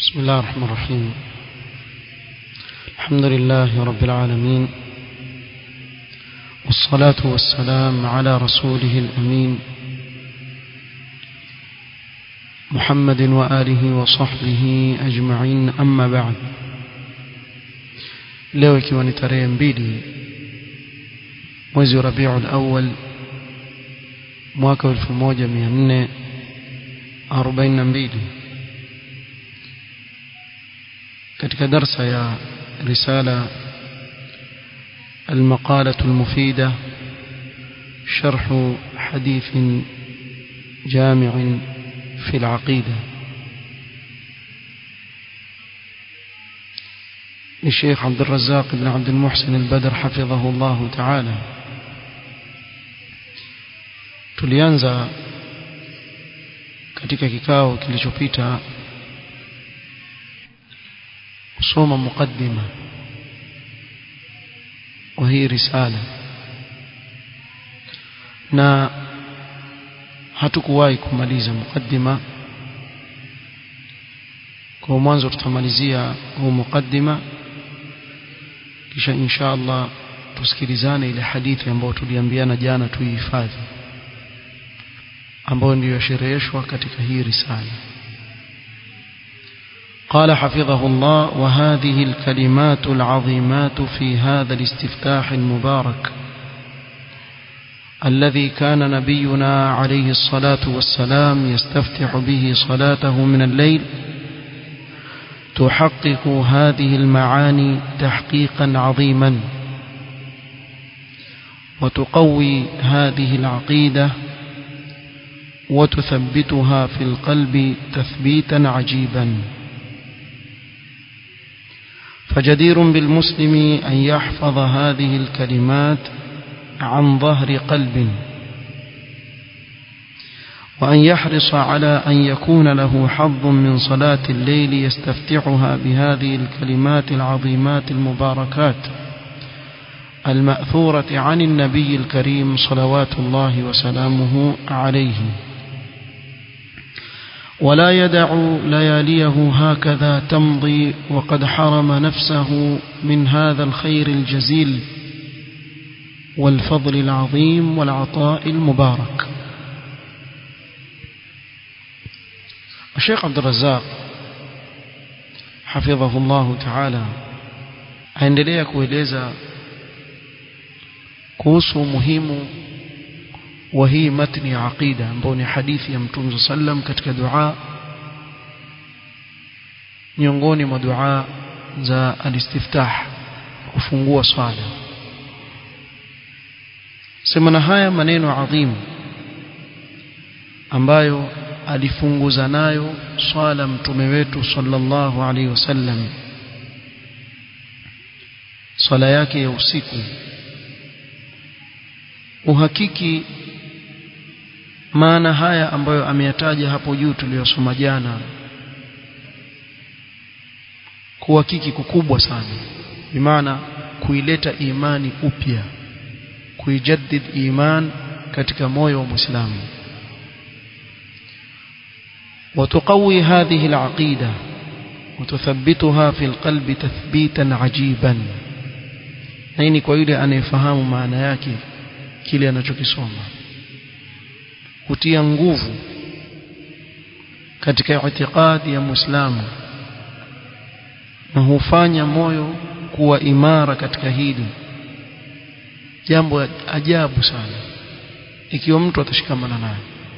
بسم الله الرحمن الرحيم الحمد لله رب العالمين والصلاة والسلام على رسوله الأمين محمد وآله وصحبه أجمعين أما بعد leo ikiwa ni tarehe mbili mwezi wa rabiul awal mwaka wa 1442 katika darsa ya risala المقالة المفيدة شرح حديث جامع في العقيدة للشيخ عبد الرزاق بن عبد المحسن البدر حفظه الله تعالى tulianza katika kikao kilichopita kusoma mukaddima wa hii risala na hatukuwahi kumaliza mukaddima kwa mwanzo tutamalizia huu mukaddima kisha insha Allah tusikilizane ile hadithi ambayo tuliambiana jana tuihifadhi ambayo ndiyo shereheshwa katika hii risala قال حفظه الله وهذه الكلمات العظيمات في هذا الاستفتاح المبارك الذي كان نبينا عليه الصلاة والسلام يستفتح به صلاته من الليل تحقق هذه المعاني تحقيقا عظيما وتقوي هذه العقيدة وتثبتها في القلب تثبيتا عجيبا فجدير بالمسلم أن يحفظ هذه الكلمات عن ظهر قلب وأن يحرص على أن يكون له حظ من صلاة الليل يستفتحها بهذه الكلمات العظيمات المباركات المأثورة عن النبي الكريم صلوات الله وسلامه عليه ولا يدع لياليه هكذا تمضي وقد حرم نفسه من هذا الخير الجزيل والفضل العظيم والعطاء المبارك الشيخ عبد الرزاق حفظه الله تعالى aendelea kueleza kuhusu umuhimu wa hii matni ya aqida ambayo ni hadithi ya mtume sallam katika dua miongoni mwa dua za alistiftah kufungua swala sema na haya maneno adhimu ambayo alifunguza nayo swala mtume wetu sallallahu alaihi wasallam swala yake ya usiku uhakiki maana haya ambayo ameyataja hapo juu tuliyosoma jana kuhakiki kukubwa sana bimaana kuileta imani upya kuijaddid iman katika moyo wa muislamu وتقوي هذه العقيدة وتثبتها في القلب تثبيتا عجيبا نيني kwa yule anayefahamu maana yake kile anachokisoma kutia nguvu katika itikadi ya Muislamu na hufanya moyo kuwa imara katika hili jambo ajabu sana ikiwa mtu atashikamana nayo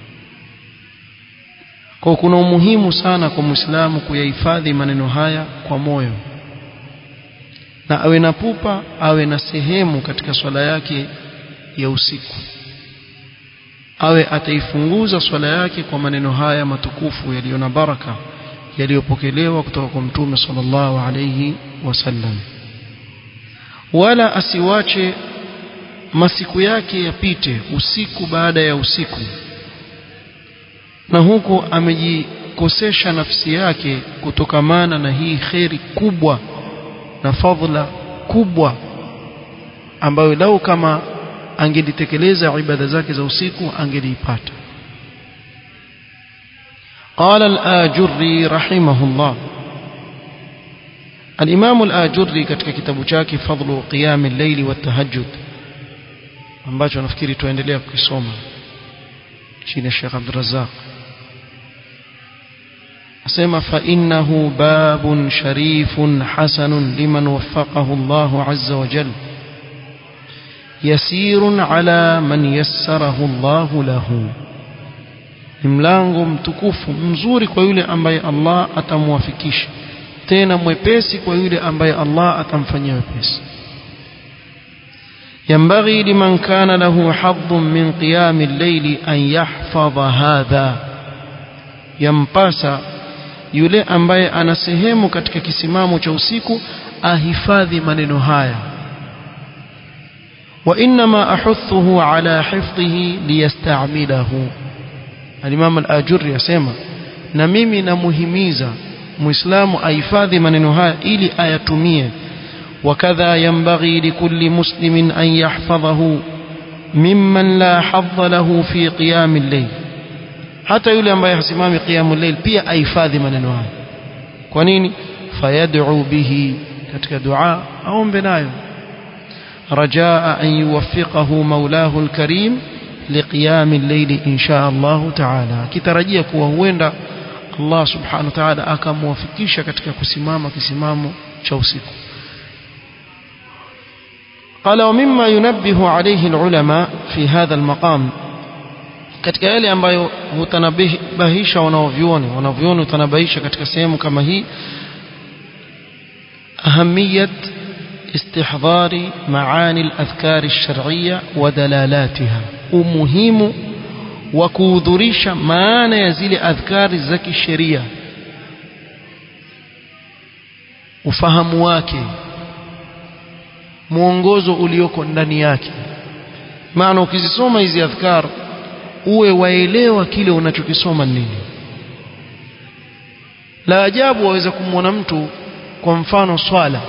kwa kuna umuhimu sana kwa Muislamu kuyahifadhi maneno haya kwa moyo na awe na pupa awe na sehemu katika swala yake ya usiku awe ataifunguza swala yake kwa maneno haya matukufu yaliyo na baraka yaliyopokelewa kutoka kwa mtume sallallahu alayhi wasallam wala asiwache masiku yake yapite usiku baada ya usiku na huku amejikosesha nafsi yake kutokamana na hii kheri kubwa na fadhila kubwa ambayo lau kama angelitekeleza ibada zake za usiku angeliipata قال الآجري رحمه الله الإمام الآجري katika kitabu chake fadlu qiyam al-layl wa tahajjud ambacho nafikiri tuendelea kukisoma chini ya Sheikh Abdul Razzaq asema fa innahu babun sharifun hasanun liman waffaqahu Allah azza wa jalla yasirun ala man yassarahu Allah lahu ni mlango mtukufu mzuri kwa yule ambaye Allah atamwafikisha tena mwepesi kwa yule ambaye Allah atamfanyia wepesi ينبغي لمن كان له حظ من قيام الليل أن يحفظ هذا ينباسا yule ambaye ana sehemu katika kisimamo cha usiku ahifadhi maneno haya wa inma ahuthuhu ala hifdhihi liyasta'milahu al-Imam al-Ajurri yasema na mimi namuhimiza muislamu ahifadhi maneno haya ili ayatumie وكذا ينبغي لكل مسلم أن يحفظه ممن لا حظ له في قيام الليل hata yule ambaye hasimami qiyamul layl pia ahifadhi maneno haya kwa nini fayad'u bihi katika dua aombe nayo rajaa an yuwaffiqahu maulahu alkarim liqiyam al-layl insha Allah ta'ala kitarajia kuwa huenda Allah subhanahu wa ta'ala akamwafikisha katika kusimama kisimamo cha usiku قال ومما ينبه عليه العلماء في هذا المقام katika yale ambayo hutanabahisha wanaovyuoni wanavyuoni hutanabahisha katika sehemu kama hii ahamiyat استحضار معاني الأذكار الشرعية ودلالاتها umuhimu wa kuhudhurisha maana ya zile adhkari za kisheria ufahamu wake mwongozo ulioko ndani yake maana ukizisoma hizi adhkar uwe waelewa kile unachokisoma nini la ajabu waweza kumwona mtu kwa mfano swala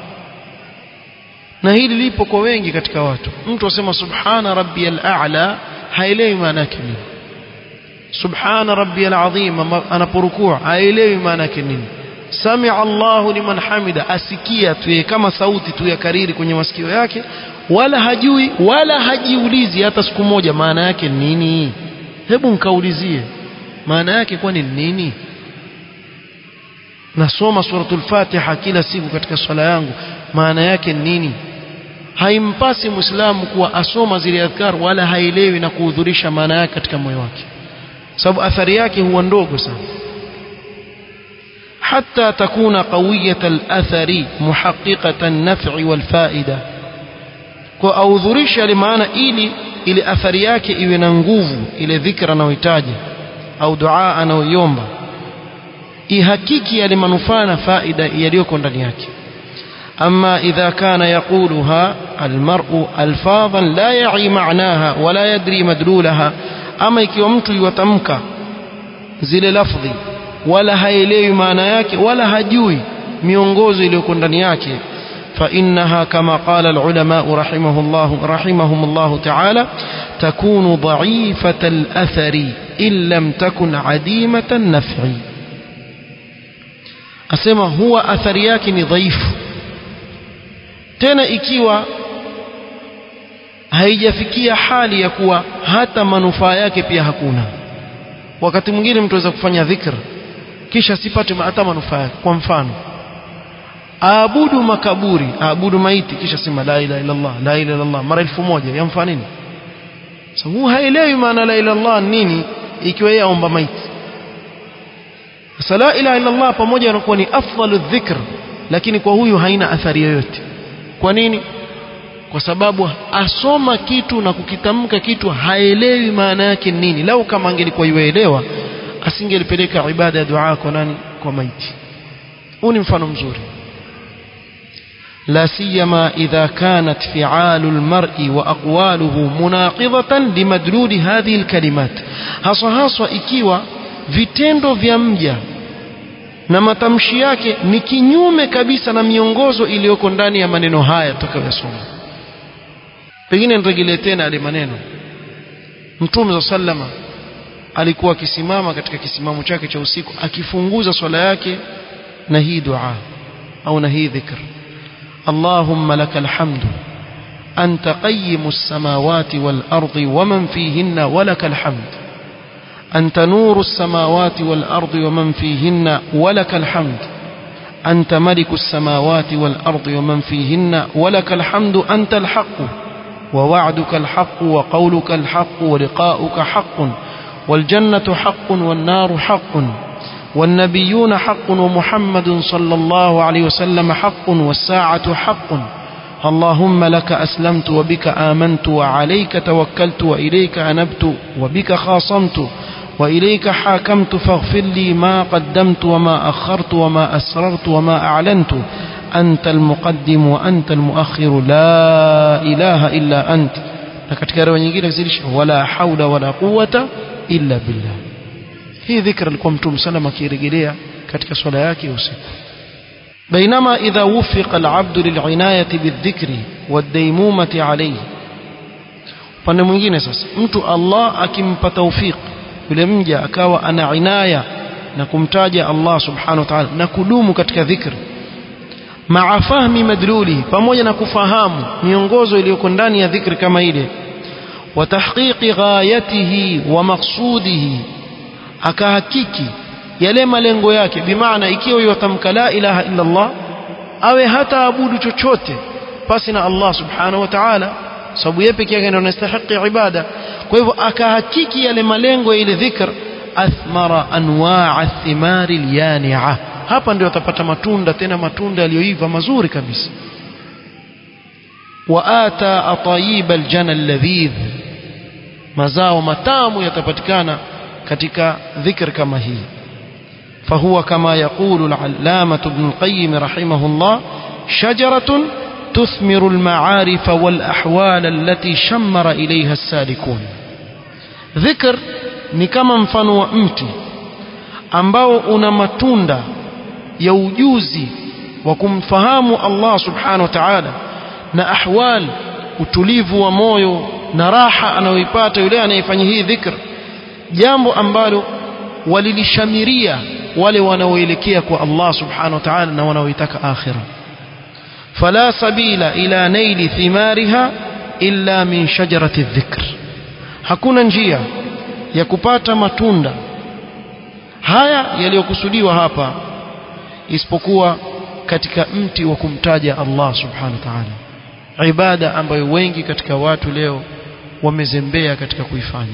na hili lipo kwa wengi katika watu mtu asema subhana rabbiyal a'la haelewi maana yake nini subhana rabbiyal azim anaporukua haelewi maana yake nini samia Allahu liman hamida asikia tu kama sauti tu ya kariri kwenye masikio yake wala hajui wala hajiulizi hata siku moja maana yake nini hebu nkaulizie maana yake kwani nini nasoma suratul fatiha kila siku katika swala yangu maana yake nini haimpasi muislamu kuwa asoma zile adhkar wala haelewi na kuhudhurisha maana yake katika moyo wake sababu athari yake huwa ndogo sana حتى تكون قوية الأثر محققة النفع والفائدة kuaudhurisha limaana ili ile athari yake iwe na nguvu ile dhikra anayohitaji au dua anayoiomba ihakiki yale manufaa na faida yaliyoko ndani yake ama idha kana yaquluha almar'u alfadhan la ya'i ma'naha wala yadri madlulaha ama ikiwa mtu yuwatamka zile lafdhi wala haelewi maana yake wala hajui miongozo iliyoko ndani yake فإنها كما قال العلماء رحمه الله رحمهم الله تعالى تكون ضعيفة الأثر إن لم تكن عديمة النفع أسمى هو أثر يكن ضعيف tena ikiwa haijafikia hali ya kuwa hata manufaa yake pia hakuna wakati mwingine mtu aweza kufanya dhikr kisha sipate hata manufaa yake kwa mfano aabudu makaburi aabudu maiti kisha sema la ilaha illa Allah la ilaha illa Allah mara elfu moja yamfaa nini sasa huu haelewi maana la ilaha Allah nini ikiwa yeye aomba maiti sasa la ilaha illa Allah pamoja na kuwa ni afdalu dhikr lakini kwa huyu haina athari yoyote kwa nini kwa sababu asoma kitu na kukitamka kitu haelewi maana yake nini lau kama angelikuwa yuelewa asingelipeleka ibada ya dua kwa nani kwa maiti huu ni mfano mzuri لا سيما إذا كانت فعال المرء وأقواله مناقضة لمدلول هذه الكلمات haswa haswa ikiwa vitendo vya mja na matamshi yake ni kinyume kabisa na miongozo iliyoko ndani ya maneno haya tutakayosoma pengine niregelee tena yale maneno mtume sallama alikuwa akisimama katika kisimamo chake cha usiku akifunguza swala yake na hii dua au na hii dhikr Allahumma lakal hamdu أنت قيم السماوات والأرض ومن فيهن ولك الحمد أنت نور السماوات والأرض ومن فيهن ولك الحمد أنت ملك السماوات والأرض ومن فيهن ولك الحمد أنت الحق ووعدك الحق وقولك الحق ولقاؤك حق والجنة حق والنار حق والنبيون حق ومحمد صلى الله عليه وسلم حق والساعة حق اللهم لك أسلمت وبك آمنت وعليك توكلت وإليك أنبت وبك خاصمت وإليك حاكمت فاغفر لي ما قدمت وما أخرت وما أسررت وما أعلنت أنت المقدم وأنت المؤخر لا إله إلا أنت katika riwaya nyingine zilish wala haula wala quwwata illa billah hii dhikra alikuwa mtume sallam akirejelea katika swala yake usiku بينما إذا وفق العبد للعناية بالذكر والديمومة عليه pande mwingine sasa mtu Allah akimpa tawfik yule mja akawa ana inaya na kumtaja Allah subhanahu wa ta'ala na kudumu katika dhikri maa fahmi madluli pamoja na kufahamu miongozo iliyoko ndani ya dhikri kama ile wa tahqiqi ghayatihi wa maqsudihi akahakiki yale malengo yake bimaana ikiwa yatamka la ilaha illa Allah awe hata abudu chochote pasi na Allah subhanahu wa ta'ala sababu yeye pekee yake ndiye anastahili ibada kwa hivyo akahakiki yale malengo ya ile dhikr athmara anwaa athimari alyani'a hapa ndio atapata matunda tena matunda yaliyoiva mazuri kabisa waata atayib aljana alladhidh mazao matamu yatapatikana katika dhikr kama hii فهو كما يقول العلامة ابن القيم رحمه الله شجرة تثمر المعارف والأحوال التي شمر إليها السالكون ذكر ni kama mfano wa mti ambao una matunda ya ujuzi wa kumfahamu Allah subhanahu wa ta'ala na ahwal utulivu wa moyo na raha anayoipata yule anayefanya hii dhikr jambo ambalo walilishamiria wale wanaoelekea kwa Allah subhanahu wa ta'ala na wanaoitaka akhira fala sabila ila naili thimariha illa min shajarati dhikr hakuna njia ya kupata matunda haya yaliyokusudiwa hapa isipokuwa katika mti wa kumtaja Allah subhanahu wa ta'ala ibada ambayo wengi katika watu leo wamezembea katika kuifanya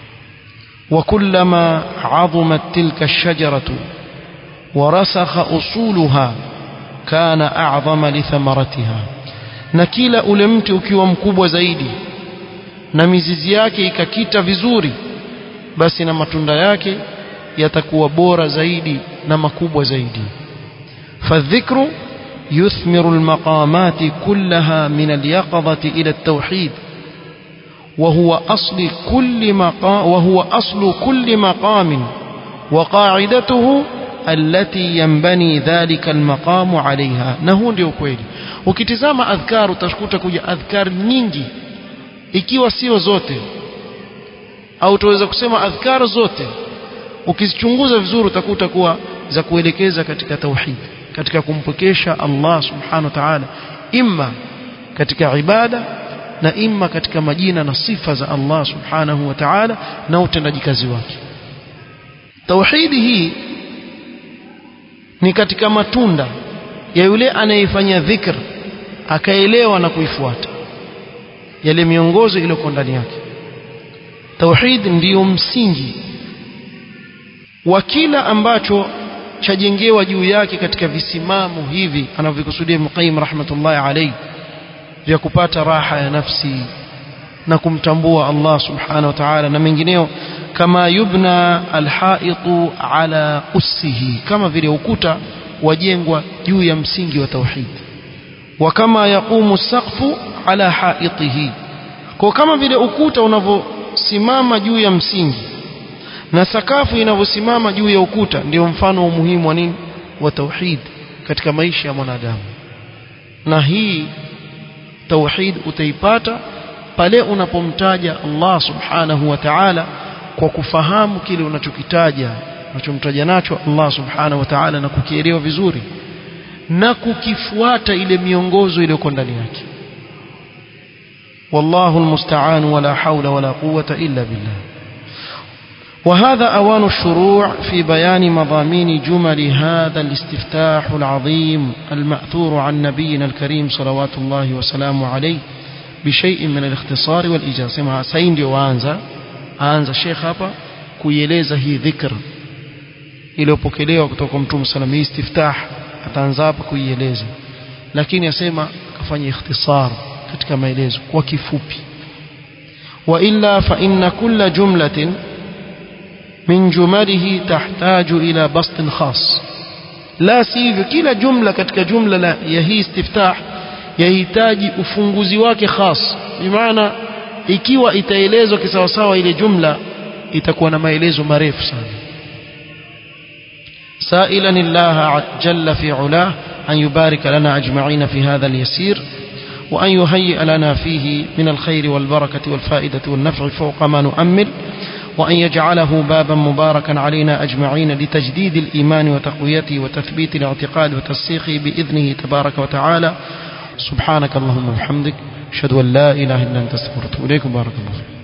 وكلما عظمت تلك الشجرة ورسخ أصولها كان أعظم لثمرتها na kila ule mti ukiwa mkubwa zaidi na mizizi yake ikakita vizuri basi na matunda yake yatakuwa bora zaidi na makubwa zaidi fadhikru yuthmiru almaqamati kullaha min alyaqadhati ila at-tauhid وهو أصل كل مقام وهو أصل كل مقام وقاعدته التي ينبني ذلك المقام عليها نهو ndio kweli ukitizama adhkar utaskuta kuja adhkar nyingi ikiwa sio zote au tuweza kusema adhkar zote ukizichunguza vizuri utakuta kuwa za kuelekeza katika tauhid katika kumpokesha Allah subhanahu wa ta'ala imma katika ibada na imma katika majina na sifa za Allah subhanahu wa ta'ala na utendaji kazi wake tauhidi hii ni katika matunda ya yule anayefanya dhikr akaelewa na kuifuata yale miongozo iliyoko ndani yake tauhid ndiyo msingi wa kila ambacho chajengewa juu yake katika visimamo hivi anavyokusudia Ibn Qayyim rahmatullahi alayhi vya kupata raha ya nafsi na kumtambua Allah subhanahu wa ta'ala na mengineo kama yubna alhaitu ala ussihi kama vile ukuta wajengwa juu ya msingi wa tauhid wa kama yaqumu saqfu ala haitihi kwa kama vile ukuta unavyosimama juu ya msingi na sakafu inavyosimama juu ya ukuta ndio mfano wa umuhimu wa nini wa tauhid katika maisha ya mwanadamu na hii tauhid utaipata pale unapomtaja Allah subhanahu wa ta'ala kwa kufahamu kile unachokitaja unachomtaja nacho Allah subhanahu wa ta'ala na kukielewa vizuri na kukifuata ile miongozo iliyoko ndani yake والله المستعان ولا حول ولا قوة إلا بالله وهذا أوان الشروع في بيان مضامين جمل هذا الاستفتاح العظيم المأثور عن نبينا الكريم صلوات الله وسلامه عليه بشيء من الاختصار والإيجاز سمع سيندي وانزا aanza Sheikh hapa kuieleza hii dhikr iliyopokelewa kutoka kwa Mtume sallam hii istiftah ataanza hapa kuieleza lakini asema kafanya ikhtisar katika maelezo kwa kifupi wa illa fa inna kulla jumlatin min jumalihi tahtaju ila bastin khas la sivyo kila jumla katika jumla la ya hii istiftah yahitaji ufunguzi wake khas bimaana ikiwa itaelezwa kisawasawa ile jumla itakuwa na maelezo marefu sana سائلا الله جل في علاه أن يبارك لنا أجمعين في هذا اليسير وأن يهيئ لنا فيه من الخير والبركة والفائدة والنفع فوق ما نؤمل وأن يجعله بابا مباركا علينا أجمعين لتجديد الإيمان وتقويته وتثبيت الاعتقاد وترسيخه بإذنه تبارك وتعالى سبحانك اللهم وبحمدك أشهد أن لا إله إلا أنت استغفرك وأتوب إليك بارك الله فيك